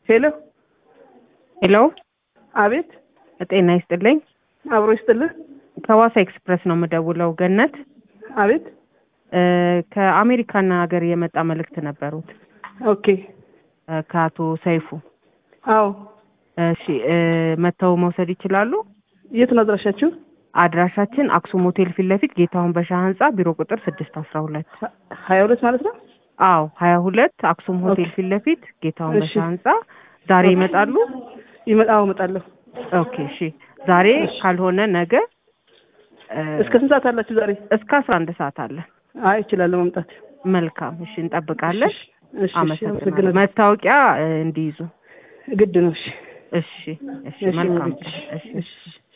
ሄሎ ሄሎ አቤት ጤና ይስጥልኝ። አብሮ ይስጥልን ከዋሳ ኤክስፕረስ ነው የምደውለው። ገነት አቤት እ ከአሜሪካን ሀገር የመጣ መልእክት ነበሩት ኦኬ እ ከአቶ ሰይፉ። አዎ እሺ እ መጥተው መውሰድ ይችላሉ። የት ነው አድራሻችሁ አድራሻችን አክሱም ሆቴል ፊት ለፊት ጌታሁን በሻ ህንጻ ቢሮ ቁጥር ስድስት አስራ ሁለት ሀያ ሁለት ማለት ነው አዎ ሀያ ሁለት አክሱም ሆቴል ኦኬ። ፊት ለፊት ጌታሁን እሺ። በሻ ህንጻ ዛሬ ይመጣሉ። ይመጣ አዎ እመጣለሁ ኦኬ እሺ ዛሬ ካልሆነ ነገ እ እስከ ስንት ሰዓት አላችሁ ዛሬ እስከ አስራ አንድ ሰዓት አለ። አይ እችላለሁ መምጣት መልካም እሺ እንጠብቃለን። እሺ እሺ እሺ አመሰግናለሁ። አመሰግናለሁ መታወቂያ እ እንዲይዙ ግድ ነው እሺ እሺ እሺ እሺ መልካም እሺ ቀን። እሺ እሺ